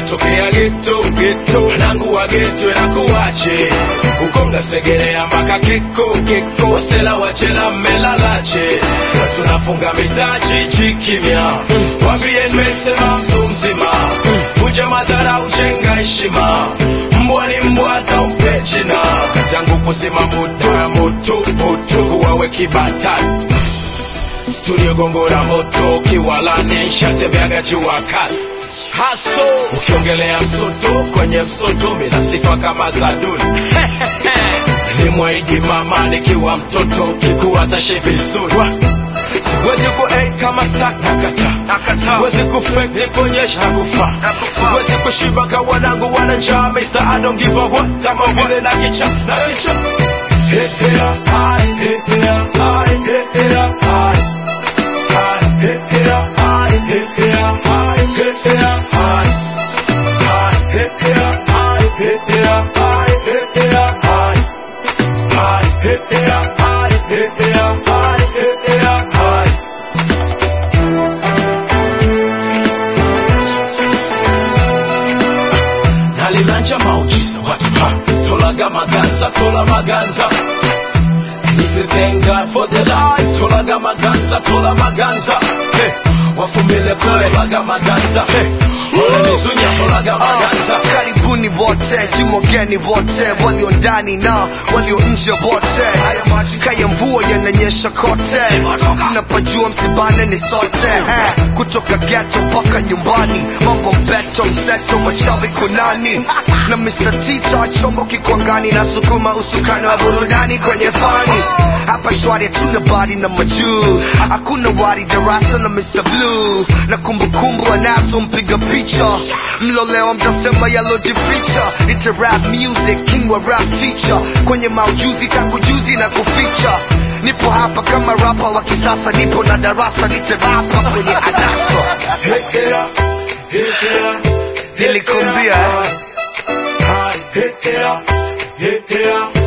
natokea geto geto wanangu wa geto nakuwache uko mnasegerea mpaka keko keko wasela wachela mmelalache na tunafunga mitaa jiji kimya wambie nimesema mtu mzima vunja madhara ujenga heshima mbwa ni mbwa hata umpe jina kazi yangu kusema moto ya moto moto kuwawe kibatani studio gongo la moto kiwalani shatembeaga jua kali haso ukiongelea msoto kwenye msoto mina sifa kama za duni nilimwahidi mama nikiwa mtoto kikuwa tashe vizuri siwezi ku kama sta nakata siwezi kufake nikuonyesha nakufa siwezi kushiba ka wanangu wana njaa Mr. I don't give a what kama vile na kicha na kicha Hey, hey, hi, hey, hey, hi, hey, hey, hi. Hi, hey, hey, hi, hey, hey, hi, hey, hey, hi. Hi, hey, hey, hi, hey, hey, hi, hey, hey, hi. Hi, hey, hey, hi, hey, hey, hi, hey, hey, hi. nalilanja maujiza watu ha tolaga maganza tola maganza And if you thank God for the life tolaga maganza tola maganza hey, wafumile kule tolaga maganza hey, wananizunya tolaga maganza karibuni wote jimogeni wote walio ndani na walio nje wote haya maji kaya mvua yananyesha kote tunapajua msibane ni sote eh, kutoka geto mpaka nyumbani mambo mbeto mseto wachawi kunani na Mr. Tita chombo kikwangani na sukuma usukani wa burudani kwenye fani hapa shwari hatuna bari na majuu hakuna wari darasa na Mr. Blue na kumbukumbu anazo mpiga picha mlolewa mtasema yalojificha ita rap music king wa rap teacher kwenye maujuzi tangu juzi na kuficha nipo hapa kama rapa wa kisasa nipo na darasa niterapa kwenye adasa Hey, hey, hey, hey, Nilikuambia, eh. Hi, hey, hey, hey, hey,